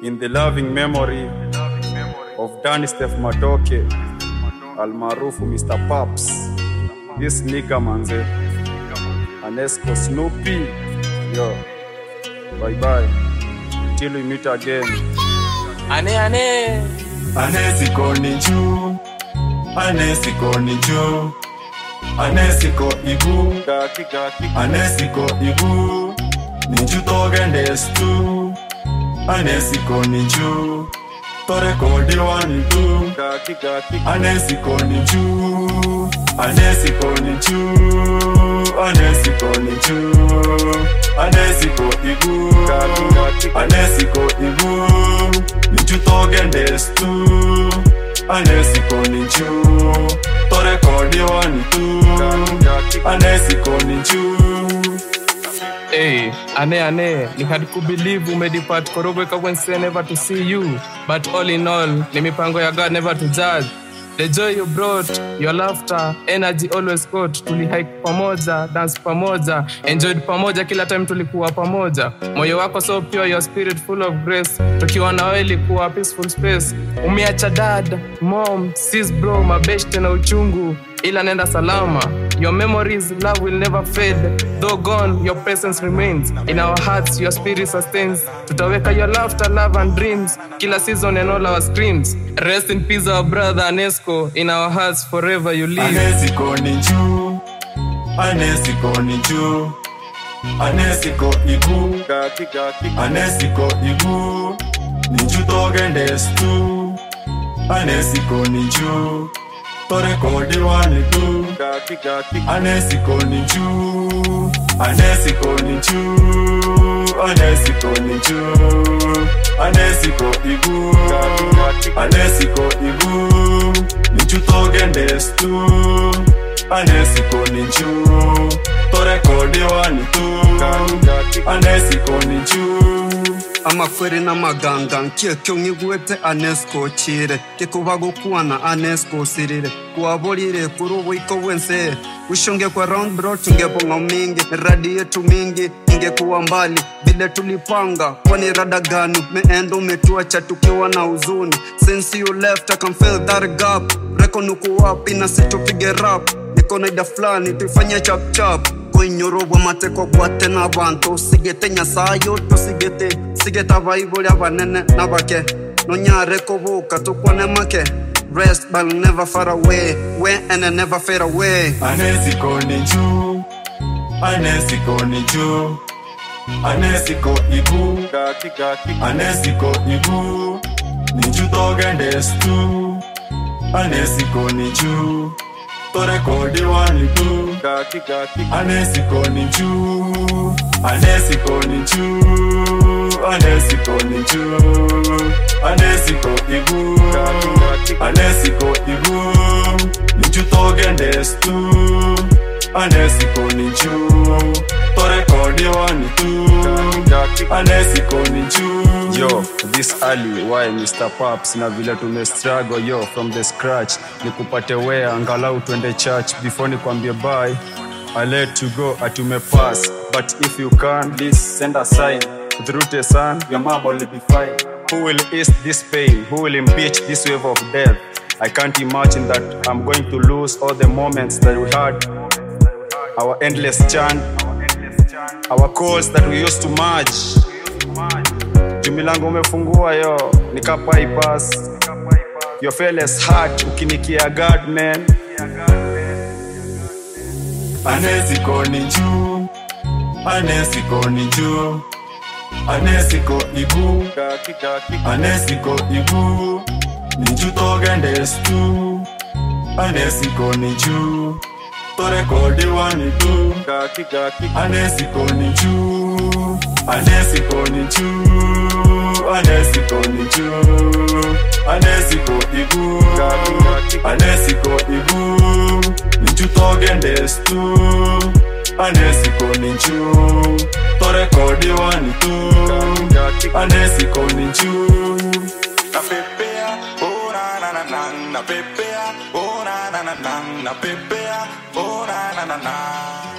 in the loving memory of Danny Steph Matoke almaarufu Mr. Paps. This nigga manze. Anesco Snoopy. Yo. Bye bye. Till we meet again. ane ane Anesiko ni juu, Anesiko ni juu, Anesiko igu, Gaki gaki Anesiko igu, ni juu togendes tu, Anesiko ni juu, torekodi wani tu, gaki gaki Anesiko ni juu, Anesiko ni juu, Anesiko ni juu, Anesiko igu, gaki gaki Anesiko igu, ni juu togendes tu, Anesiko ni juu, torekodi wani tu, gaki Anesiko ni juu. Hey, ane ane ni hard to believe umedepart korogwe kawense never to see you but all in all ni mipango ya god never to judge the joy you brought your laughter energy always got tulihike pamoja dance pamoja enjoyed pamoja kila time tulikuwa pamoja moyo wako so pure your spirit full of grace tukiwa na wewe ilikuwa peaceful space umeacha dad mom sis bro mabeshte na uchungu ila nenda salama your memories love will never fade though gone your presence remains in our hearts your spirit sustains tutaweka your laughter love and dreams kila season and all our screams rest in peace our brother anesco in our hearts forever you live Anesiko ni juu, Anesiko ni juu, Anesiko igu, gaki gaki Anesiko igu, ni juu togendes tu, Anesiko ni juu, torekodi wani tu, gaki gaki Anesiko ni juu, Anesiko ni juu, Anesiko ni juu, Anesiko igu, Anesiko igu, ni juu togendes tu, Anesiko ni juu, torekodi wani tu, Anesiko ni juu. amakwere n'amaganga nkekyo ng'igwete anesco chire kikuba gukwana anesco sirire kuaborire kuri ubwiko bwense ushonge kwa round bro tungebonga mingi radi yetu mingi ingekuwa mbali vile tulipanga kwani rada gani meendo umetuacha tukiwa na huzuni since you left I can feel that gap reko nuku wapi na situpige rap niko na ida fulani tuifanye chap chap kwenyorobwa mateko gwate n'abantu sigete nyasayo tusigete sigete abayibuli abanene n'abake nonyare kubuka tukwane make rest but never far away we and never fade away Anesiko ni juu, Anesiko ni juu, Anesiko igu, gaki gaki Anesiko igu, ni juu togendes tu, Anesiko ni juu, torekodi wani tu, gaki gaki Anesiko ni juu, Anesiko ni juu, Anesiko ni juu, Anesiko igu, Anesiko igu, ni juu togendes tu, Anesiko ni juu, torekodi wani tu, Anesiko ni juu. Yo, this early why Mr. Paps na vile tume struggle yo from the scratch nikupate wea angalau twende church before nikwambie bye I let you go atume pass but if you can please send a sign through the sun your mom will be fine who will ease this pain who will impeach this wave of death I can't imagine that I'm going to lose all the moments that we had our endless chant our calls that we used to merge jumilango umefungua yo nikapaipas your fearless heart ukinikia god man Anesiko ni juu, Anesiko ni juu, Anesiko igu, gaki gaki Anesiko igu, ni juu togendes tu, Anesiko ni juu, torekodi wani tu, gaki gaki Anesiko ni juu, Anesiko ni juu, Anesiko ni juu, Anesiko igu, Anesiko igu, ni juu togendes tu, Anesiko ni juu, torekodi wani tu, Anesiko ni juu. napepea oh na na na na napepea oh na na na na napepea oh na na na na